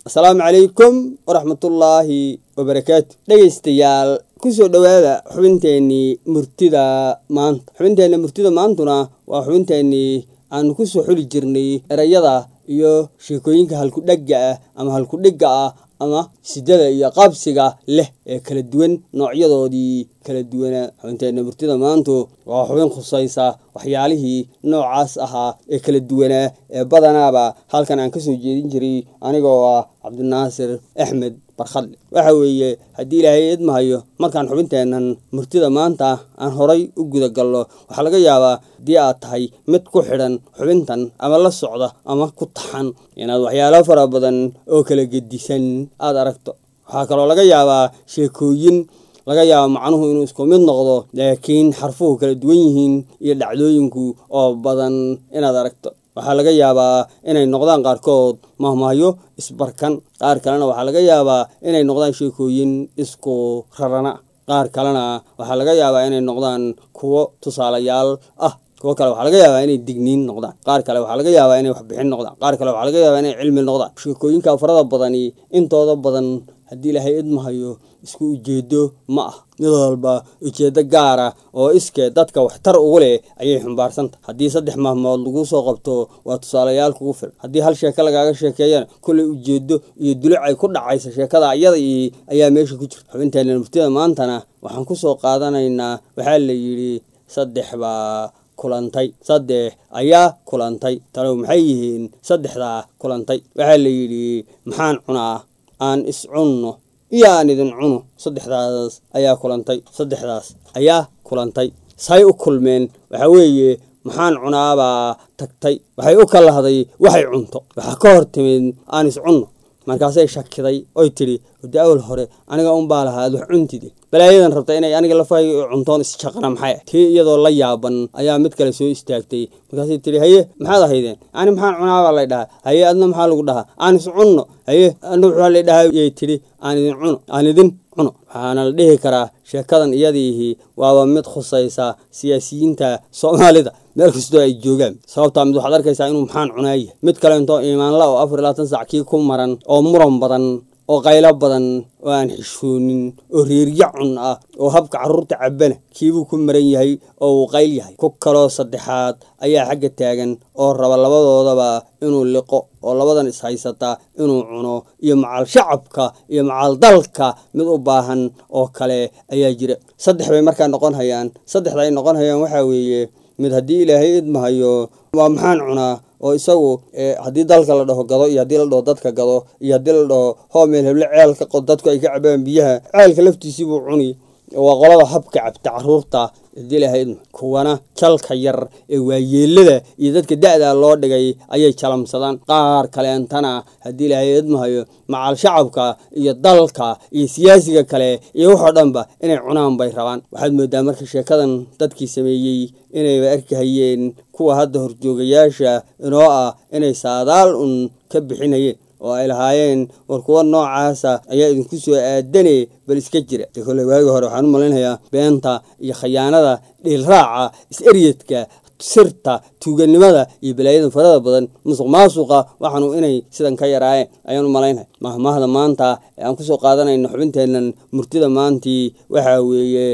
asalaamu calaykum waraxmatullaahi wabarakaatu dhegaystayaal kusoo dhowaada xubinteenii murtida maanta xubinteenna murtida maantuna waa xubinteenii aanu kusoo xuli jirnay erayada iyo sheekooyinka halkudhegga ah ama halkudhigga ah ama sidada iyo qaabsiga leh ee kala duwan noocyadoodii kala duwanaa xubinteenna murtida maantu waa xubin khusaysa waxyaalihii noocaas ahaa ee kala duwanaa ee badanaaba halkan aan kasoo jeedin jiray anigoo ah cabdinaasir axmed barkhadle waxa weeye haddii ilaahay idmahayo markaan xubinteennan murtida maanta aan horay u guda galno waxaa laga yaabaa haddii aad tahay mid ku xidhan xubintan ama la socda ama ku taxan inaad waxyaalo fara badan oo kala gedisan aada aragto waxaa kaloo laga yaabaa sheekooyin laga yaaba macnuhu inuu isku mid noqdo laakiin xarfuhu kala duwan yihiin iyo dhacdooyinku oo badan inaad aragto waxaa laga yaabaa inay noqdaan qaarkood mahmahyo isbarkan qaar kalena waxaa laga yaabaa inay noqdaan sheekooyin isku rarana qaar kalena waxaa laga yaabaa inay noqdaan kuwo tusaalayaal ah kuwo kale waxaa laga yaabaa inay digniin noqdaan qaar kale waxaa laga yaabaa inay waxbixin noqdaan qaar kale waxaa laga yaabaa inay cilmi noqdaan sheekooyinka farada badani intooda badan haddii ilaahay idmahayo isku ujeedo ma ah mid walba ujeedo gaara oo iskee dadka waxtar ugu leh ayay xumbaarsantahy haddii saddex mahmood laguu soo qabto waa tusaalayaal kugu filan haddii hal sheeko lagaaga sheekeeyana kolley ujeedo iyo duluc ay ku dhacaysa sheekada ayada ii ayaa meesha ku jirta xubinteena murtida maantana waxaan kusoo qaadanaynaa waxaa la yidhi saddex baa kulantay saddex ayaa kulantay talow maxay yihiin saddexdaa kulantay waxaa la yidhi maxaan cunaa aan is cunno iyo aan idin cuno saddexdaas ayaa kulantay saddexdaas ayaa kulantay say u kulmeen waxaa weeye maxaan cunaabaa tagtay waxay u kalahday waxay cunto waxaa ka hor timid aan is cunno markaasay shakiday oy tidhi wade awal hore aniga unbaa lahaa ad wax cuntide balaayadan rabta inay aniga lafahay cuntoon isjaqana maxay ah tii iyadoo la yaaban ayaa mid kale soo istaagtay markaasay tidhi haye maxaad ahaydeen ani maxaan cunaabaa lay dhahaa haye adna maxaa lagu dhahaa aan is cunno haye adna wuxuu lay dhahaa yay tidhi aan idin cuno aan idin cuno waxaana la dhihi karaa sheekadan iyadiihii waaba mid khusaysa siyaasiyiinta soomaalida meel kastoo ay joogaan sababtaa mid waxaad arkaysaa inuu maxaan cunaaya mid kale intoo iimaanla oo afar iyo labaatan sac kii ku maran oo muran badan oo qaylo badan oo aan xishoonin oo reerya cun ah oo habka carruurta cabbana kiibuu ku maran yahay oo uu qayl yahay ku kaloo saddexaad ayaa xagga taagan oo raba labadoodaba inuu liqo oo labadan ishaysata inuu cuno iyo macal shacabka iyo macal dalka mid u baahan oo kale ayaa jira saddex bay markaa noqon hayaan saddexda ay noqon hayaan waxaa weeye mid haddii ilaahay idmahayo waa maxaan cunaa oo isagu haddii dalka la dhaho gado iyo haddii la dhaho dadka gado iyo haddii la dhaho hoomeel heble ceelka qod dadku ay ka cabaan biyaha ceelka laftiisiibuu cuni waa qolada habka cabta caruurta hadii ilaahay idma kuwana jalka yar ee waayeelada iyo dadka da-da loo dhigay ayay jalamsadaan qaar kaleentana haddii ilaahay idmahayo macal shacabka iyo dalka iyo siyaasiga kale iyo waxoo dhanba inay cunaan bay rabaan waxaad moodaa marka sheekadan dadkii sameeyey inayba arkahayeen kuwa hadda horjoogayaasha inoo ah inay saadaal un ka bixinayeen oo ay lahaayeen war kuwa noocaasa ayaa idinku soo aadane bal iska jira de kolley waagi hore waxaan u malaynayaa beenta iyo khayaanada dhiilraaca is-eryadka sirta tuuganimada iyo balaayada farada badan musuq maasuqa waxaanu inay sidan ka yaraayeen ayaan u malaynaya mahmahda maanta ee aan kusoo qaadanayno xubinteennan murtida maantii waxaa weeye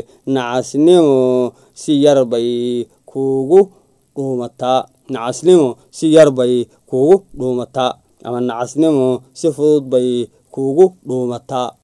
nacasnimo si yar bay kuugu dhuumataa nacasnimo si yar bay kuugu dhuumataa ama nacasnimo si fudud bay kuugu dhuumataa